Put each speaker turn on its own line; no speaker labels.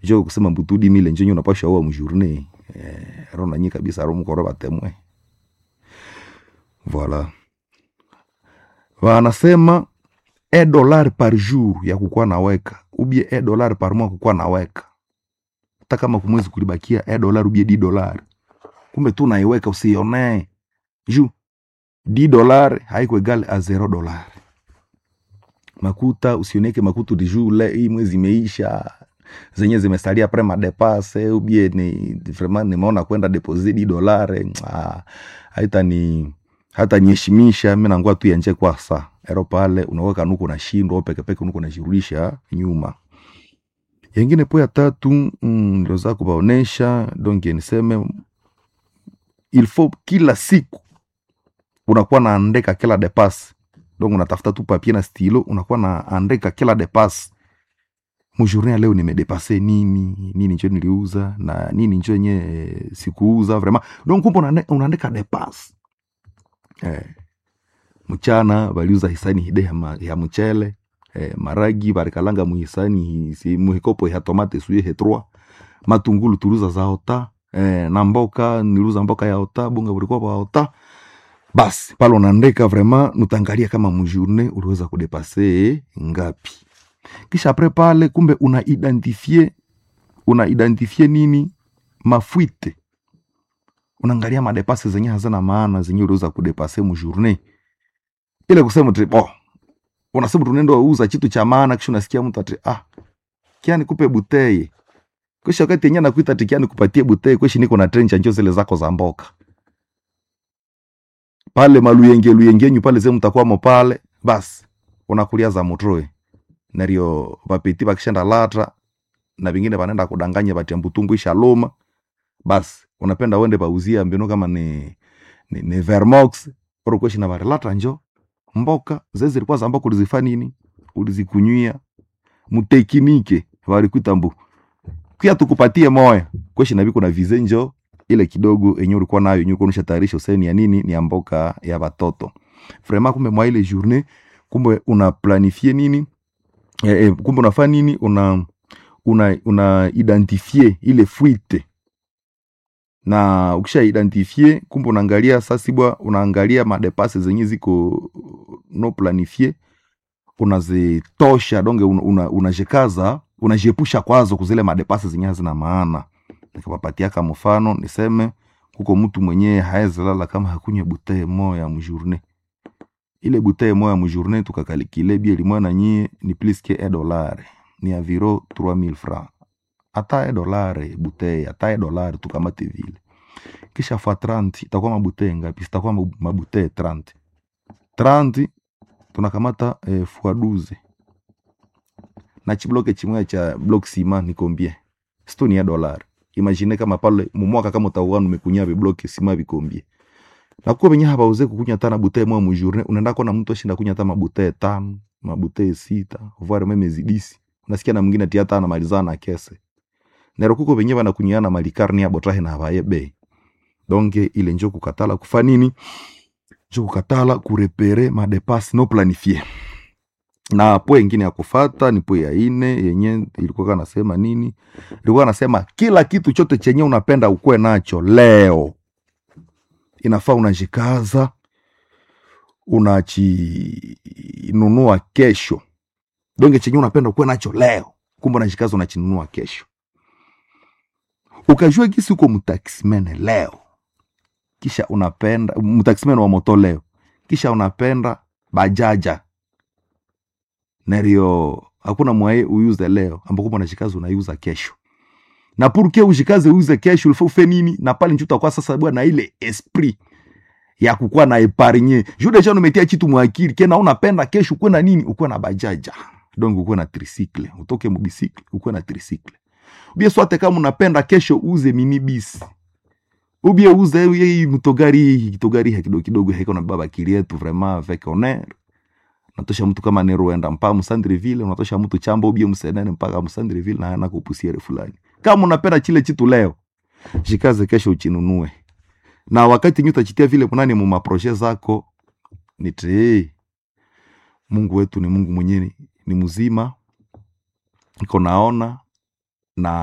jo kusema mbutudi mile njenye unapasha uwa mjourne eh, ro nanyi kabisa ro mkoro batemwe voilà wanasema e dollar par jour ya kukuwa naweka ubie e dollar par mois kukuwa naweka hata kama kumwezi kulibakia e dollar ubie di dollar kumbe tu naiweka usionee juu di dollar haiko egal a zero dollar makuta usioneke makuta di juu le hii mwezi imeisha zenye zimesalia pre madepase ubie ni vraiment nimeona kwenda deposit di dolare ah, haita ni hata nyeshimisha mi nangua tu yanje kwa sa ero pale unaweka nuko na shindo pekepeke nuko najirudisha nyuma yengine po ya tatu mm, niliweza kubaonesha donc niseme il faut kila siku unakuwa naandika kila depas donc unatafuta tu papier na stilo unakuwa naandika kila depas mujourne ya leo nimedepase nini nini njo niliuza na nini njo yenye eh, sikuuza vraiment donc kumbe unaande- unaandika depas eh, mchana baliuza hisani hide ya, ma, ya mchele eh, maragi barikalanga muhisani hi- si- muhikopo ya tomate suye hetroa matungulu tuliuza za ota eh, na mboka niliuza mboka ya ota bunga bulikuwa bwa ota basi pale unaandika vraiment nutangalia kama mjourne uliweza kudepase ngapi kisha apres pale kumbe una identifie una identifie nini mafuite unaangalia madepase zenye hazina maana zenye uliweza kudepase mujourne ile kusema tu oh, unasema tunendo uza kitu cha maana kisha unasikia mtu ati ah kiani kupe buteye kisha wakati yenyewe nakuita ati kiani kupatie buteye kweshi niko na trencha njo zile zako za mboka pale maluyenge luyengenyu pale ze mtakwamo pale basi unakulia za mutroe nario vapeti vakishenda latra na vingine vanaenda kudanganya vatia mbutungu ishaloma basi unapenda uende pauzia mbinu kama ni, ni, ni vermox orokweshi na vari latra njo mboka ze zilikuwa za mboka ulizifa nini ulizikunywia mutekinike valikuita mbu kia tukupatie moya kweshi navi kuna vize njo ile kidogo enye ulikuwa nayo enye ulikuwa tayarisha useni ya nini ni ya mboka ya watoto vraiment kumbe mwa ile journée kumbe una planifie nini eh, eh, kumbe unafaa nini una una una identifie ile fuite na ukisha identifie kumbe unaangalia sasa bwa unaangalia madepase zenye ziko no planifie unazitosha donge unajikaza una, unajikaza, unajiepusha kwazo kuzile madepase zenye hazina maana nikawapatiaka mfano niseme kuko mtu mwenyewe haezi lala kama hakunywe butee moya mjourne ile butee moya mjourne tukakalikile bie limoya na nyie ni plus que e dolare ni aviro 3000 francs ata e dolare butee ata e dolare tukamate vile kisha fa 30 itakuwa mabutee ngapi zitakuwa mabu- mabutee 30 30 tunakamata eh, fois 12 na chibloke chimwe cha block sima ni combien sto ni ya dolari imagine kama pale mumwaka kama utakuwa numekunya vibloke sima vikombie na kuko venye habauze kukunya tana butee moya mujourne unaenda kona mtu ashinda kunya hata mabutee tano mabutee sita voire meme zidisi unasikia na mwingine ati hata anamalizana na kese nero kuko venye vanakunyiana malikarni ya botrahe na habaye bei donge ile njo kukatala kufa nini njo kukatala kurepere madepase no planifie na po ingine ya kufata ni po ya ine yenye ilikuwa kana nasema nini ilikuwa nasema kila kitu chote chenye unapenda ukuwe nacho leo inafaa unajikaza unachinunua kesho donge chenye unapenda ukuwe nacho leo kumbe unajikaza unachinunua kesho ukajua gisi uko mtaksimene leo kisha unapenda mtaksimene wa moto leo kisha unapenda bajaja nario hakuna mwaye uyuze leo ambako kumbe unajikaza unaiuza kesho na purke ujikaze uize kesho ulifaa ufe nini na pale njuta kwa sasa bwana ile esprit ya kukuwa na epargne juu deja umetia kitu mwakili kena unapenda kesho ukuwe na nini ukuwe na bajaja donc ukuwe na tricycle utoke mubisikle ukuwe na tricycle ubie swate kama unapenda kesho uze minibisi ubie uze hii mtogari hii kitogari hii kidogo kidogo haiko na baba kili yetu vraiment avec honneur unatosha mtu kama neruenda mpaka msandreville unatosha mtu chamba ubie msenene mpaka msandreville na ana kupusiere fulani kama unapenda chile chitu leo jikaze kesho uchinunue na wakati nyu utachitia vile munani mu maproje zako nite mungu wetu ni mungu mwenyewe ni mzima iko naona na